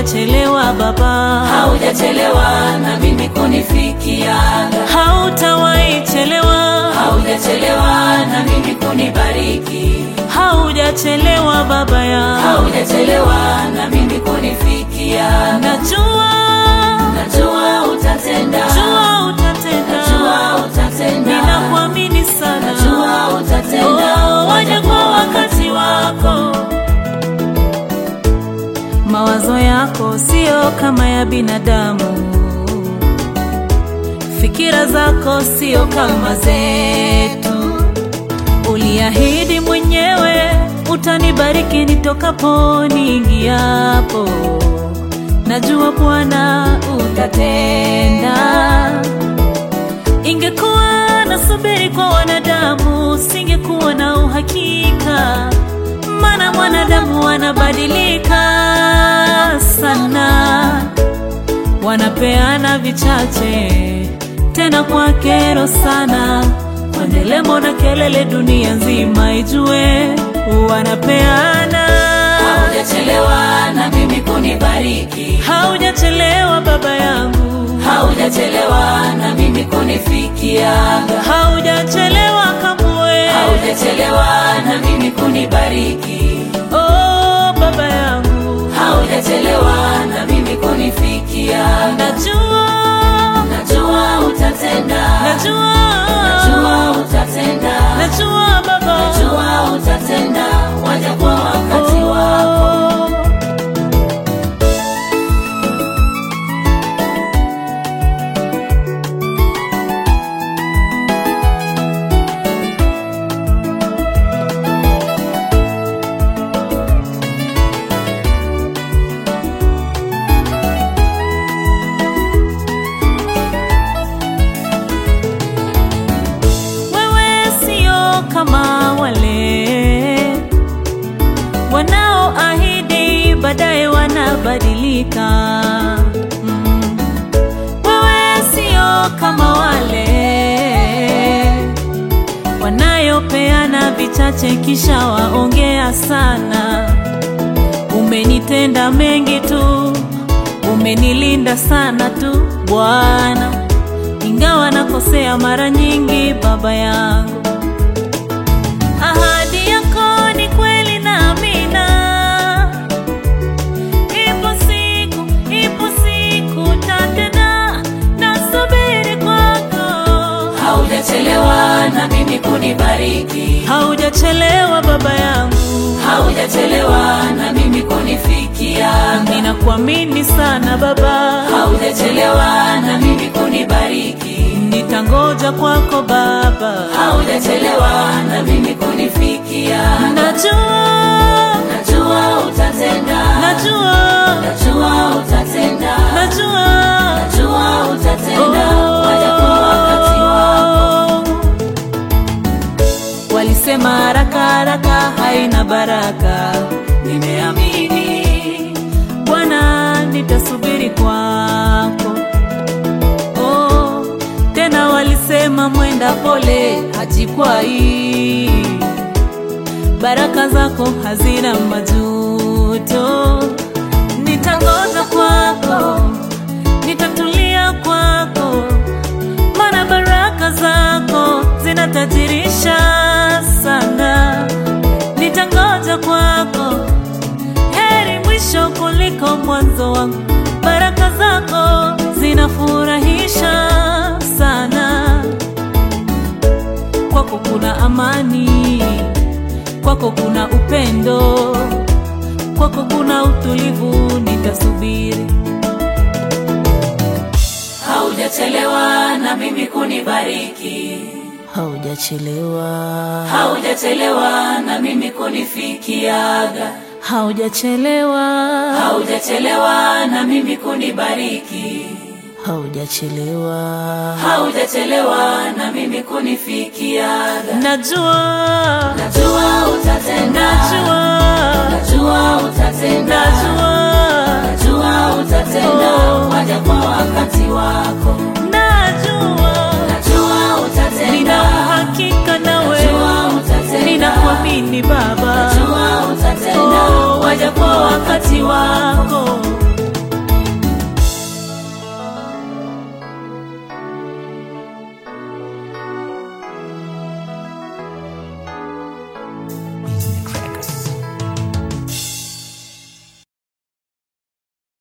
haujachelewa Baba, haujachelewa na mimi kunifikia, hautawahi chelewa, haujachelewa na mimi kunibariki, haujachelewa Baba ya haujachelewa na mimi kunifikia. najua, Najua utatenda, jua utatenda, najua utatenda, ninakuamini sana, najua utatenda, Oh, waja kwa wakati wako. Mawazo yako sio kama ya binadamu, fikira zako sio kama zetu. Uliahidi mwenyewe utanibariki nitokapo niingiapo. Najua Bwana utatenda. Ingekuwa nasubiri kwa wanadamu, singekuwa na uhakika, maana mwanadamu wanabadilika sana, wanapeana vichache tena kwa kero sana, kwa ndelemo na kelele, dunia nzima ijue wanapeana. haujachelewa na mimi kunibariki, Haujachelewa baba yangu, haujachelewa na mimi kunifikia, haujachelewa kamwe. haujachelewa na mimi kunibariki, Oh, baba yangu, haujachelewa na mimi kunifikia. najua, Najua utatenda, najua, najua utatenda, najua baba, najua utatenda, waja kwa wakati wako. Oh. Wewe sio kama wale wanaoahidi baadaye wanabadilika. Mm. Wewe sio kama wale wanayopeana vichache kisha waongea sana. Umenitenda mengi tu, umenilinda sana tu Bwana ingawa nakosea mara nyingi, baba yangu. Ahadi yako ni kweli na amina. Ipo siku, ipo siku tatena, nasubiri kwako. Haujachelewa na mimi kunibariki, Haujachelewa baba yangu, haujachelewa na mimi kunifikia, ninakuamini sana baba, haujachelewa na mimi kunibariki, nitangoja kwako baba, haujachelewa na mimi kunifikia. najua, Najua utatenda, najua, najua utatenda, najua najua utatenda, waja kwa wakati wako. Walisema haraka haraka haina baraka, nimeamini Bwana, nitasubiri kwako. Oh, tena walisema mwenda pole hajikwai, baraka zako hazina majuto. Nitangoza kwako, nitatulia kwako maana baraka zako zinatajirisha sana. Nitangoja kwako, heri mwisho kuliko mwanzo wangu. Baraka zako zinafurahisha sana. Kwako kuna amani, kwako kuna upendo, kwako kuna utulivu. Nitasubiri. Haujachelewa na mimi kunibariki, Haujachelewa, haujachelewa na mimi kunifikiaga, haujachelewa, haujachelewa na mimi kunibariki, haujachelewa. haujachelewa na mimi kunifikiaga. Najua, Najua utatenda, najua, najua utatenda, najua, najua utatenda, Oh. waja kwa wakati wako. najua, Najua utatenda, nina uhakika nawe, najua utatenda, ninakuamini Baba. najua utatenda, Oh, waja kwa wakati wako.